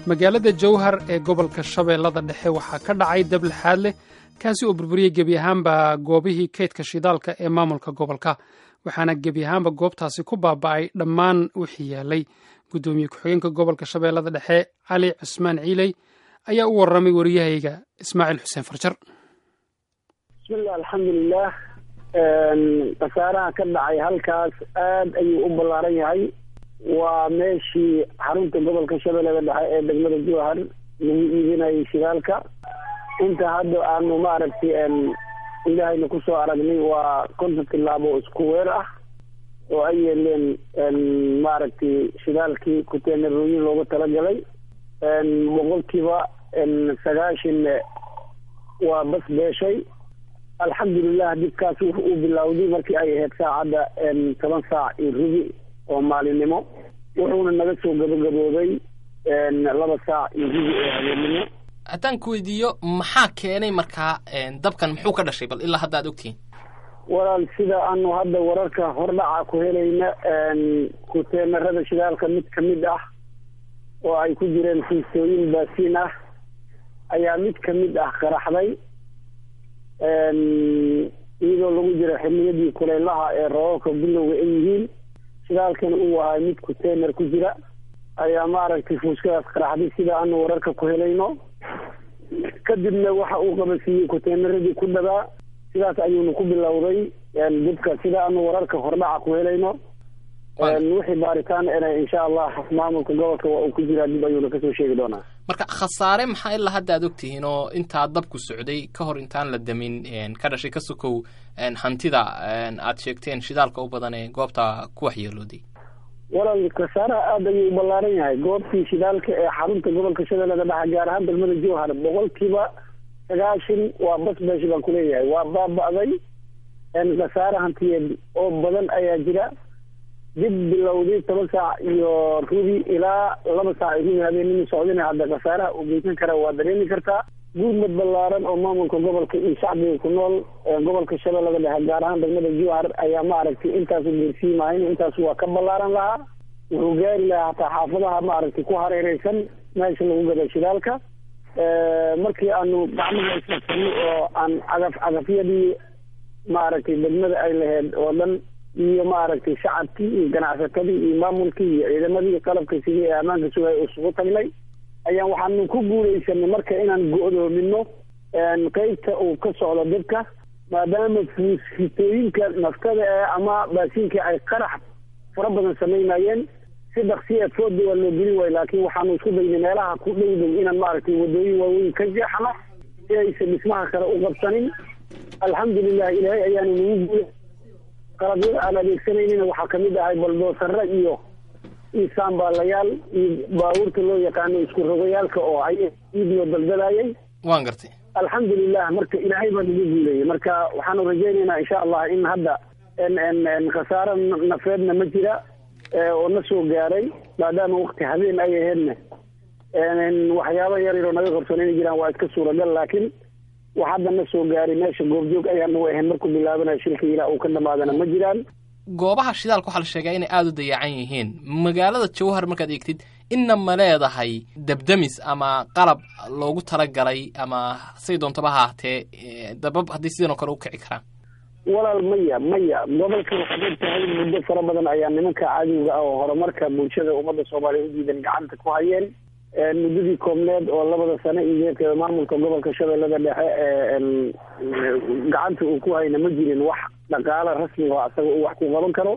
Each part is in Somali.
magaalada jowhar ee gobolka shabeellada dhexe waxaa ka dhacay dab lixaad leh kaasi oo burburiyey gebi ahaanba goobihii kaydka shidaalka ee maamulka gobolka waxaana gebi ahaanba goobtaasi ku baaba'ay dhammaan wixii yaalay guddoomiye ku-xigeenka gobolka shabeellada dhexe cali cusmaan ciiley ayaa u warramay wariyahayga ismaaciil xuseen farjar bismillah alxamdulilah khasaaraha ka dhacay halkaas aad ayuu u ballaaran yahay waa meeshii xarunta gobolka shabeellada dhexe ee degmada jowhar lagu iibinayay shidaalka inta hadda aanu maaragtay indhahayna kusoo aragnay waa konton tilaabo isku weer ah oo ay yeeleen maaragtay shidaalkii kuteenarooyin loogu talagalay boqolkiiba sagaashan waa bas beeshay alxamdulilah dibkaas wuxu uu bilowday markii ay ahayd saacadda toban saac iyo rubi oo maalinimo wuxuuna naga soo gabagaboobay laba saac iyo rubi oo habeennimo haddaan ku weydiiyo maxaa keenay markaa dabkan muxuu ka dhashay bal ilaa hadda ad ogtihiin walaal sida aanu hadda wararka hordhaca ku helayna kuteenarada shidaalka mid ka mid ah oo ay ku jireen fiistooyin baasiin ah ayaa mid ka mid ah qaraxday iyadoo lagu jiro xiliyadii kuleylaha ee roobabka bilowga ay yihiin shidaalkan uu ahay mid kuteenar ku jira ayaa maaragtay fuuskadaas qaraxday sida aanu wararka ku helayno kadibna waxa uu qabasiiyey kuteenaradii ku dhabaa sidaas ayuuna ku bilowday dibka sida aanu wararka hordhaca ku helayno wixii baaritaan ena insha allah maamulka gobolka waa uu ku jiraa dib ayuuna kasoo sheegi doonaa marka khasaare maxaa ilaa hadda ad ogtihiin oo intaa dabku socday ka hor intaan la damin ka dhashay ka sokow hantida aad sheegteen shidaalka u badan ee goobta ku waxyeelooday walaal khasaaraha aada ayuu u ballaaran yahay goobtii shidaalka ee xarunta gobolka shabeellada dhexe gaar ahaan degmada jowhar boqolkiiba sagaashan waa bas beesh baan kuleeyahay waa baaba'day khasaare hantiyeed oo badan ayaa jira dib bilowday toban saac iyo rubi ilaa laba saac iyo rubi habeenimo socdina hadda khasaaraha uu geysan kara waa dareemi kartaa guudmad ballaaran oo maamulka gobolka iyo shacbiga ku nool gobolka shabeellada dhexe gaar ahaan degmada jowhar ayaa maaragtay intaasu geersiimahayn intaas waa ka ballaaran lahaa wuxuu gaari lahaa hataa xaafadaha maaragtay ku hareereysan meesha lagu gada shidaalka markii aanu gacmaha isfarsanay oo aan cagaf cagafyadii maaragtay degmada ay lahayd oo dhan iyo maaragtay shacabkii iyo ganacsatadii iyo maamulkii iyo ciidamadii qalabka sidii ee ammaanka sugay isugu tagnay ayaan waxaanu ku guuleysanay marka inaan go-doomino qeybta uu ka socdo dibka maadaama fuusfitooyinka naftada ee ama baasiinka ay qarax fara badan samaynayeen si dhaksiya fooda waa loo gelin waayo laakiin waxaanu isku daynay meelaha ku dhow dhow inaan maaragtay wadooyin waaweyn ka jeexno si aysan dhismaha kale u qabsanin alxamdulilah ilaahay ayaanu nagu guulay qalabyada aan adeegsanaynina waxaa kamid ahay baldoosare iyo iyo saambaalayaal iyo baabuurta loo yaqaano isku rogayaalka oo ay iidnoo daldalaayay waan gartay alxamdulilah marka ilaahay baa nagu guulayay marka waxaanu rajaynaynaa insha allah in hadda khasaaro nafeedna ma jira oo na soo gaaray maadaama wakti habeen ay aheedna waxyaaba yar yaroo naga qabsan inay jiraan waa iska suuragal laakiin wax hadda na soo gaaray meesha goobjoog ayaanu ahayn markuu bilaabanayo shilka ilaa uu ka dhamaadana ma jiraan goobaha shidaalka waxaa la sheegaa inay aada u dayacan yihiin magaalada jowhar markaad eegtid inna ma leedahay dabdamis ama qalab loogu talagalay ama say doontaba ha ahatee dabab haddii sidan oo kale u kici karaan walaal maya maya gobolka waxaad og tahay muddo fara badan ayaa nimanka cadowga ah oo horumarka bulshada ummadda soomaaliya u diidan gacanta ku hayeen muddadii koobneed oo labada sano iyo geedka maamulka gobolka shabeellada dhexe gacanta uu ku hayna ma jirin wax dhaqaalo rasmi oo asaga uu wax ku qaban karo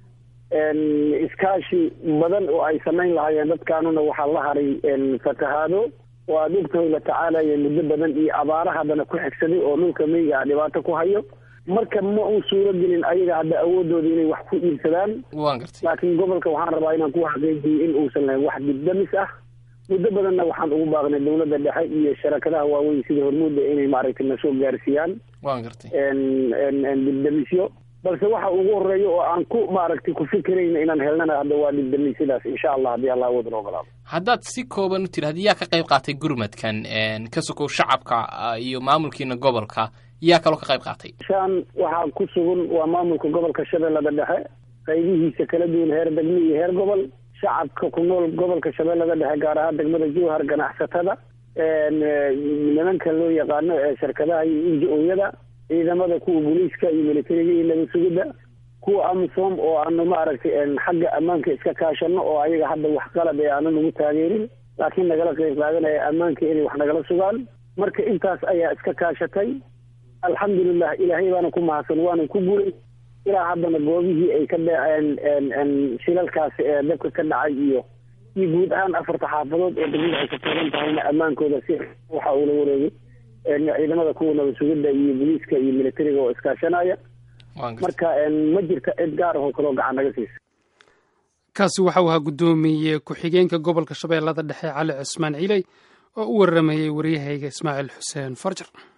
iskaashi badan oo ay samayn lahaayeen dadkaanuna waxaa la haray fatahaado oo aada ogtahay la tacaalaya muddo badan iyo abaara haddana ku xigsaday oo dhulka meyga dhibaato ku hayo marka ma uu suuro gelin ayaga hadda awoodooda inay wax ku iibsadaan waan gartay laakiin gobolka waxaan rabaa inaan ku xaqiijiyo in uusan lahayn wax dibdamis ah muddo badanna waxaan ugu baaqnay dawladda dhexe iyo sharakadaha waaweyn sida hormuudda inay maaragtay na soo gaarsiiyaan waan gartay dibdamisyo balse waxa ugu horeeya oo aan ku maaragtay ku fikirayna inaan helnana hadda waa dibdamisyadaas insha allah haddii allah awood noo ogolaado haddaad si kooban u tidhahda yaa ka qayb qaatay gurmadkan ka sokow shacabka iyo maamulkiina gobolka yaa kaloo ka qayb qaatay shaan waxaa ku sugan waa maamulka gobolka shabeellada dhexe qaybihiisa kala duwan heer degmo iyo heer gobol shacabka ku nool gobolka shabeellada dhexe gaar ahaan degmada jowhar ganacsatada nimanka loo yaqaano ee shirkadaha iyo inji-ooyada ciidamada kuwa booliiska iyo militariga iyo nabad sugidda kuwa amisom oo aanu maaragtay xagga ammaanka iska kaashano oo ayaga hadda wax qalab ee aana nagu taageerin laakiin nagala qeyb qaadanaya ammaanka inay wax nagala sugaan marka intaas ayaa iska kaashatay alxamdulilah ilaahay baana ku mahadsan waana ku guulay ilaa haddana goobihii ay ka dhaceen shilalkaasi ee dabka ka dhacay iyo iyo guud ahaan afarta xaafadood oo degmada ay ka toogan tahayna ammaankooda si waxa uu la wareegay ciidamada kuwa nabad sugidda iyo booliiska iyo militariga oo iskaashanaya marka ma jirta cid gaar ahoo kaloo gacan naga siisa kaasi waxau ahaa guddoomiye ku-xigeenka gobolka shabeellada dhexe cali cusmaan ciley oo u waramayey waryahayga ismaaciil xuseen farjar